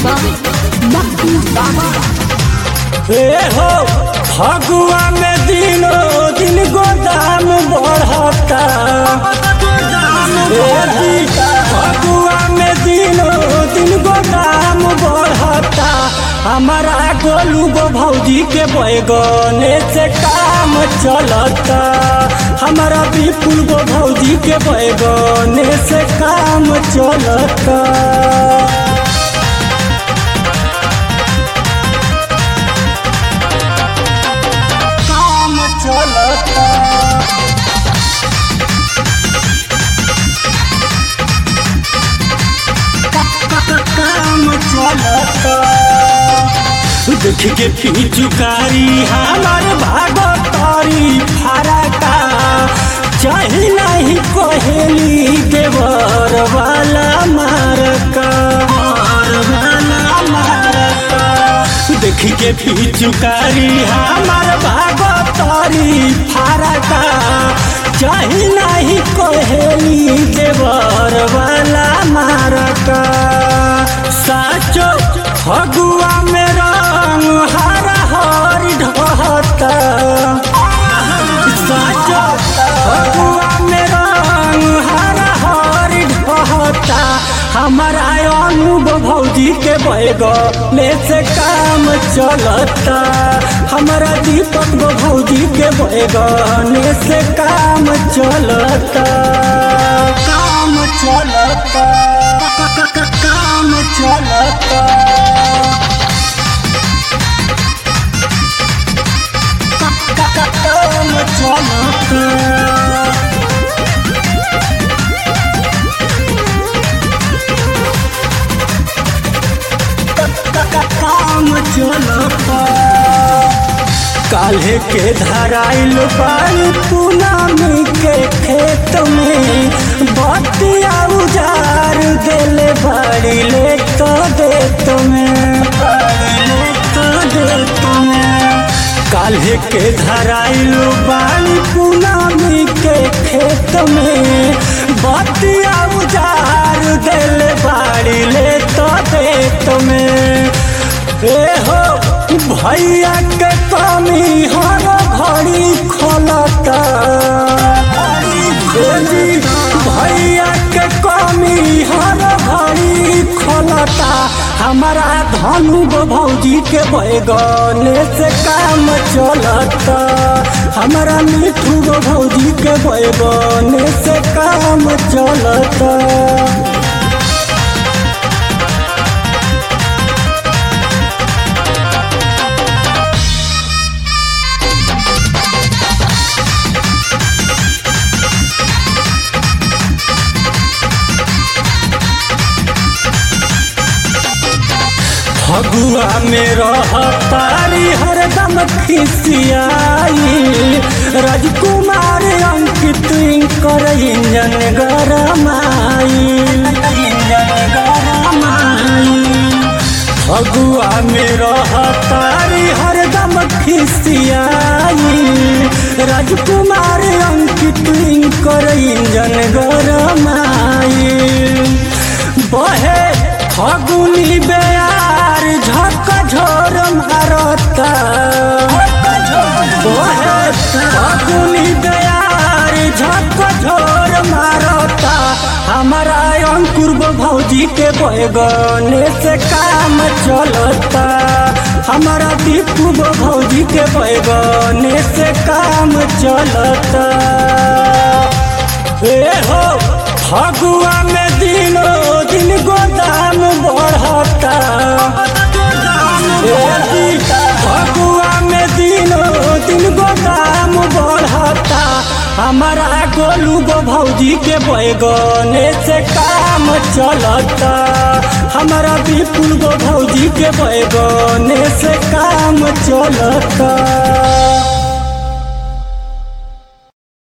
by Mahmood Baba. हे हो फगुआ में दिनों दिन गोदाम बढ़ता हे जी, फगुआ में दिनों दिन गोदाम बढ़ता हमारा गोलू गो भौजी के बैगने से काम चलता हमारा विपुल गो भौजी के बैगने से काम चलता काम चलता काम चलता देख के पिचुकारी हमार भागतारी फरका चाहे नहीं कोहेली देवर वाला मारका वाला मारका देख के पिचुकारी हमार भागतारी फरका चाहे नहीं कोहेली देवर वाला मारका साचो फगुआ में रंग हरा हर ढहता साचो फगुआ में रंग हरा हर ढहता हमारा अनुभव भौजी के बैगले से काम चलता हमारा दीपक गो भौजी के बैगने से काम चलता काम चलता काम चलता काम चलता काम चलता काल्हे के धराइल पानी पूनमी के खेत में बतिया उजार देले बाड़ी ले तो दे तुम्हें ले तो दे तुम्हें काल्हे के धराइल बाड़ी पूनमी के खेत में बतिया उजार देले बाड़ी ले तो दे तुम्हें ए हो भैया के कमी हर घड़ी खोलता ए जी, भैया के कमी हर घड़ी खोलता हमारा धनु गो भौजी के बैगने से काम चलता हमारा मिठू गो भौजी के बैगने से काम चलता फगुआ में रहतारी हरदम खिसियाई राजकुमार अंकित कर इंजन गरमाई इंजन गरमाई फगुआ में रहतारी हरदम खिसियाई राजकुमार अंकित कर इंजन गरमाई बहे फगुनी बेयार झक झोर मारता बहे फगुनी बेयार झक झोर मारता हमारा अंकुर गो भौजी के बैगने से काम चलता हमारा दीपू गो भौजी के बैगने से काम चलता ए हो फगुआ में दिनों दिन गोदाम बढ़ता ए जी, फगुआ में दिनों दिन गोदाम बढ़ता हमारा गोलू गो भौजी के बैगने से काम चलता हमारा विपुल गो भौजी के बैगने से काम चलता